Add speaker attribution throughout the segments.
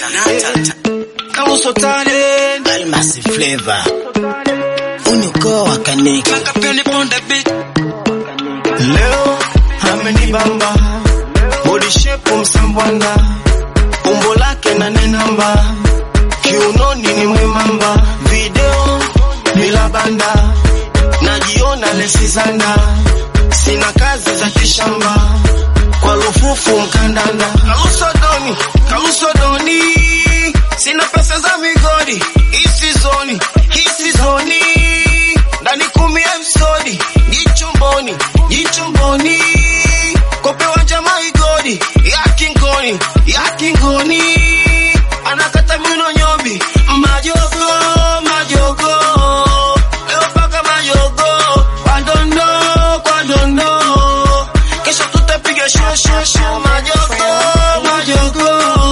Speaker 1: Kauso talent
Speaker 2: Almasi flavor unyuko wa kaniki
Speaker 1: Kakapeni ponde beat Leo amenibamba Body shape msambwana Umbo lake na nenamba Kiunoni ni mwembamba Video bila banda Najiona lesizanda Sina kazi za kishamba Kwa lufufu mkandanda Kauso doni, kauso doni Sina pesa za migodi Isi zoni, isi zoni Ndani kumi ya msodi Jichumboni, jichumboni Kopewa jamaa igodi Ya kingoni, ya kingoni Anakata mino nyobi Majogo, majogo Leo paka majogo Kwa dondo, kwa dondo Kesho tutapiga show, show, show Majogo, majogo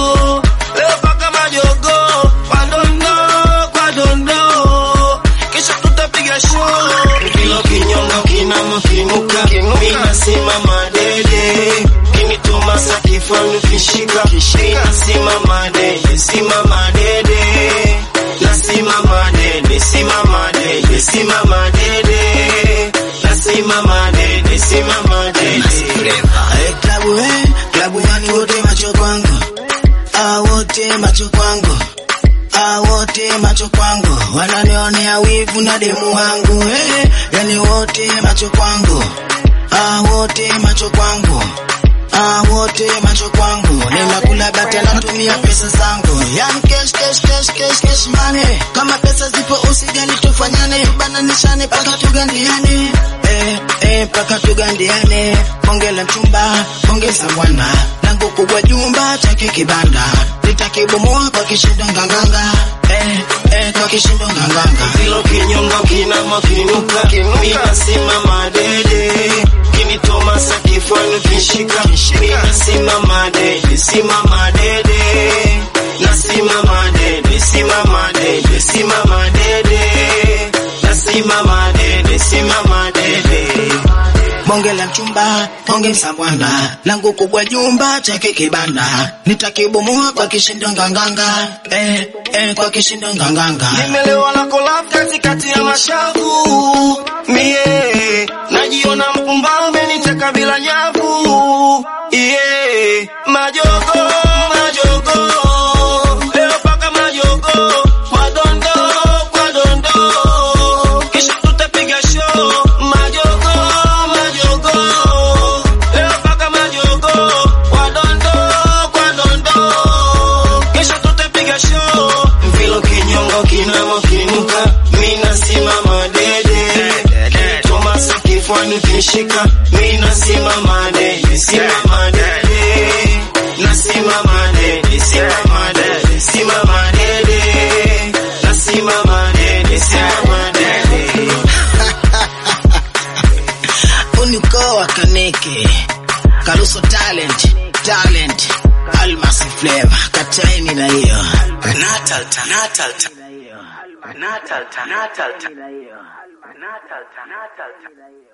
Speaker 1: Leo paka majogo Kwa dondo, kwa dondo Kesho tutapiga show Kilo kinyonga kinama kinuka Mina simama dede Kinituma sa kifanu kishika Mina simama dede Simama dede Na simama dede Simama dede Simama dede Na simama dede Simama dede
Speaker 2: Eh, klabu eh, klabu yani wote macho kwangu ah, wote macho kwangu ah, wote macho kwangu wananionea wivu na demu wangu eh, yani wote macho kwangu ah, wote macho kwangu Ah, wote macho kwangu ninakula bata natumia pesa zangu yani cash cash cash cash cash money kama pesa zipo usijali tufanyane bananishane paka tugandiane eh eh paka tugandiane ongela mchumba ongeza bwana langu kubwa jumba chake kibanda nitakibomoa kwa kishindo nganganga eh eh kwa kishindo nganganga
Speaker 1: Kilo kinyonga kinama kinuka Mina simama dede Kinitoma sa kifanu kishika Mina simama dede Simama dede Na simama dede Simama dede Simama dede Na simama dede Simama dede
Speaker 2: bonge la mchumba bonge msambwanda langu kubwa jumba chake kibanda nitakibomoa kwa kishindo nganganga eh eh kwa kishindo nganganga
Speaker 1: Nimelewa na collab katikati ya mashavu Mie Najiona mpumbavu ameniteka bila nyavu Yeah Majogo Majogo Leo paka majogo Kwa dondo Kwa dondo Kisha tutapiga show Majogo Majogo Leo paka majogo Kwa dondo Kwa dondo Kesho tutapiga show Mvilo kinyongo kinamo kinuka Mina simama dede Tomasa kifwani kishika Mina simama dede Simama dede Na simama dede Simama dede Simama dede Na simama dede Simama dede
Speaker 2: uniko wa kaneke karuso talent talent almasi flavor kataini na hiyo
Speaker 3: Natal, Natal, Natal, Natal, Natal, Natal, Natal, Natal.